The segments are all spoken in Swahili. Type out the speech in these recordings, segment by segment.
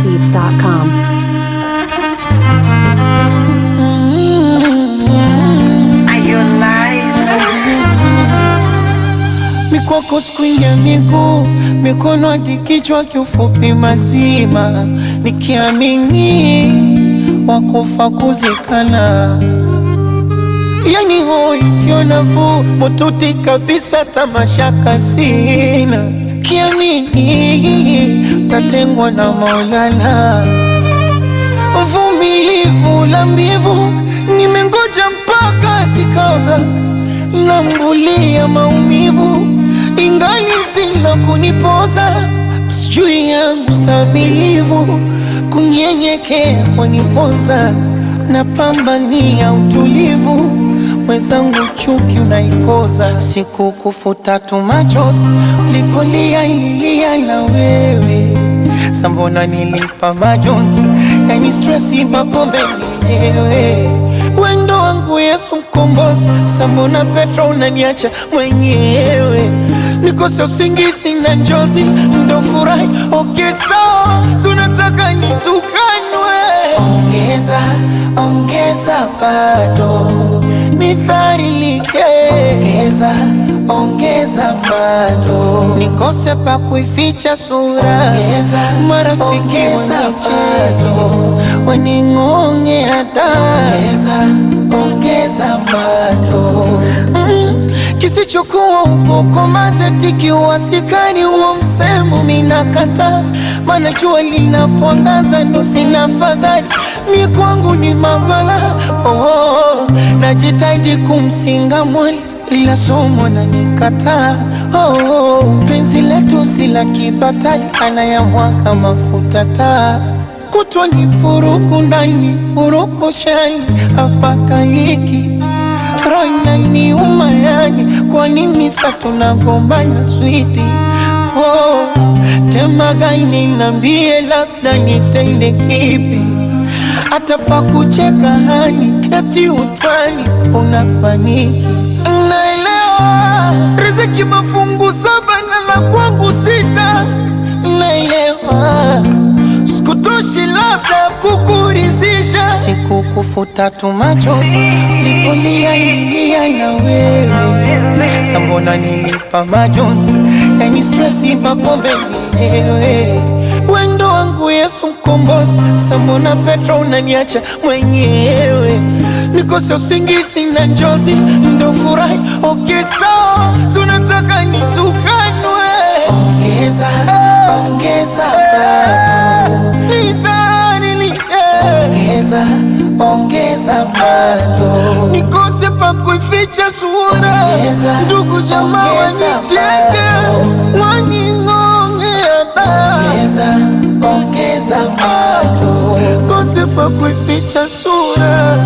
trendybeats.com. Mikwako skwinja miguu mikono hadi kichwa, kiufupi mazima, nikiamini wakufa kuzikana, yani hoi sio nafuu, mututi kabisa, tamashaka sina, kiamini tatengwa na Maulana, vumilivu la mbivu, nimengoja mpaka zikaoza nambulia maumivu ingali zina kunipoza, sijui yangu stamilivu kunyenyekea kwanipoza, napambania utulivu mwenzangu, chuki unaikoza, siku kufuta tu machozi ulipolia ilia na wewe sambona nilipa majonzi, yani stresi mapombe mwenyewe wendo wangu Yesu mkombozi, sambona Petro unaniacha mwenyewe nikose usingizi na njozi ndo furahi okay, sawa sunataka nitukanwe, ongeza ongeza bado nidharilike, ongeza ongeza bado nikose pa kuificha sura, ongeza marafiki wanicheka waning'ongea da, ongeza ongeza bado mm, kisichokuwa ukoko mazeti wasikani huo msemo minakata, mana jua linapoangaza ndo sina fadhali mi kwangu ni mabala oh, oh, najitaidi kumsinga mwali ila somo na nikataa oh, oh, penzi letu si la kibatali anayamwaga mafuta taa kutwa ni furuku ndani furuku shani apakaliki roina ni umayani kwa nini sa tunagombana switi oh, tema gani nambie labda nitende kipi hata pa kucheka hani eti utani unapaniki naelewa riziki mafungu saba na la kwangu sita naelewa sikutoshi labda kukurizisha siku kufuta tu machozi lipolia ilia na wewe sambona nilipa majonzi yani stresi mapombe mwenyewe wendo wangu Yesu mkombozi sambona Petro unaniacha mwenyewe nikose usingizi na njozi ndo furahi okay, sawa sunataka nitukanwe ongeza ongeza bado ongeza ongeza bado nikose pa kuificha sura, ndugu jamaa wanicheke waning'ongea da, ongeza bado kose pa kuificha sura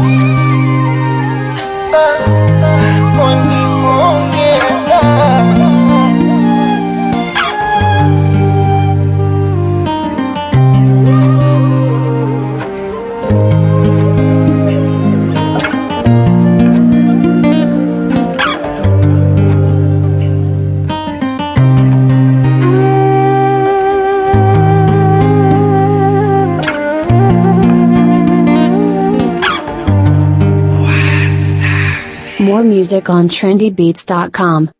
Ah, waning'ongea da More music on trendybeats.com.